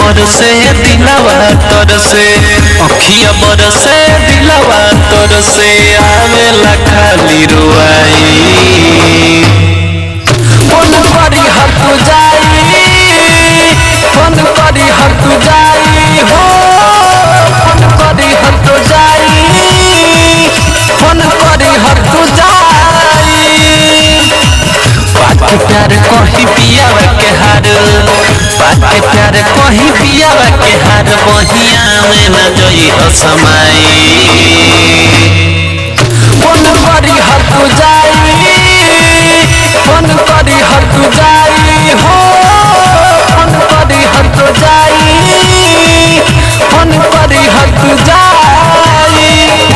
बरसे दिलवा तरसे अखिया बरसे दिलवा तरसे आवेला खाली रुआई मन करी हर तू जाई मन करी हर तू जाई हो मन करी हर तू जाई मन करी हर तू जाई बात के प्यार कही पियावा के हार बात के प्यार कही पियावा के हार बहिया में न जई हो समाई मन करी हर तू जाई मन करी हर तू जाई हो मन करी हर तू जाई मन करी हर तू जाई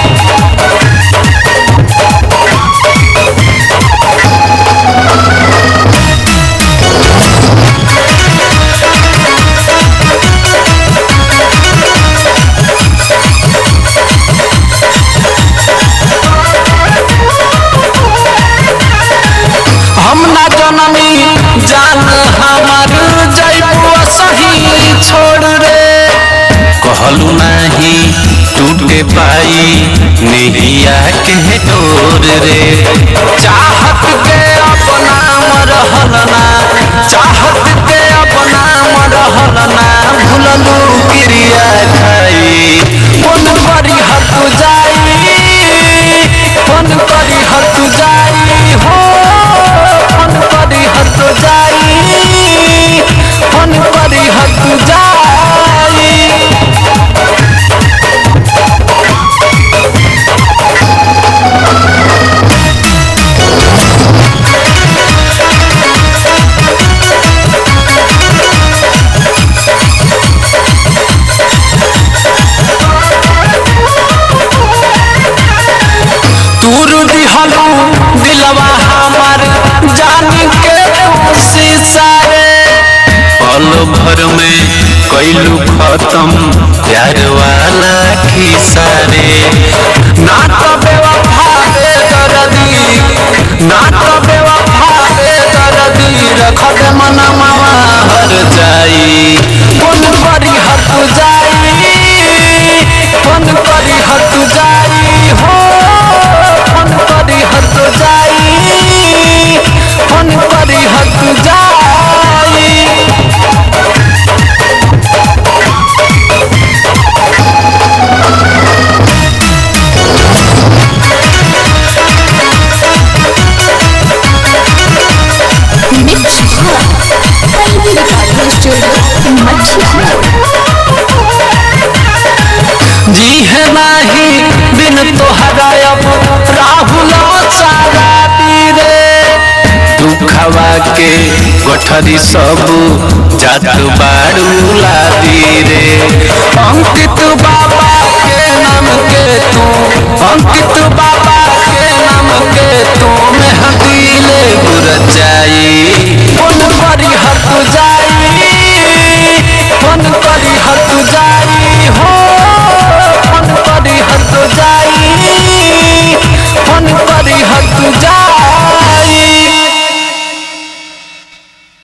हम ना जननी जान हमार जैबू सही छोड़ रे कहलू नाही टूटे पाई नैया के डोर रे चाहत के अपना रहल ना चाहत के अपना रहल ना भूललू क्रिया खाई मन करी हर तू जाई मन करी हर तू जाई हो मन करी हर तू जाई मन करी हर तू जाई तूर दिहलू दिलवा हमर जानी के शीशा रे पल भर में कैलू खत्म प्यार वाला खिस्सा रे ना तो बेवफा रे दर्दी ना तो बेवफा रे दर्दी रख दे मनवा हर जाई मन करी हर तू जाई मन करी हर तू जाई हो मन करी हर तू जाई मन करी हर तू जाई मिक्स पहली रिकॉर्डिंग स्टूडियो मछिया जी है नाही बिन तोहरा अब राहुल सारा रे दुखवा के गठरी सब जात बाड़ू लादी रे अंकित बाबा के नाम के तू अंकित बाबा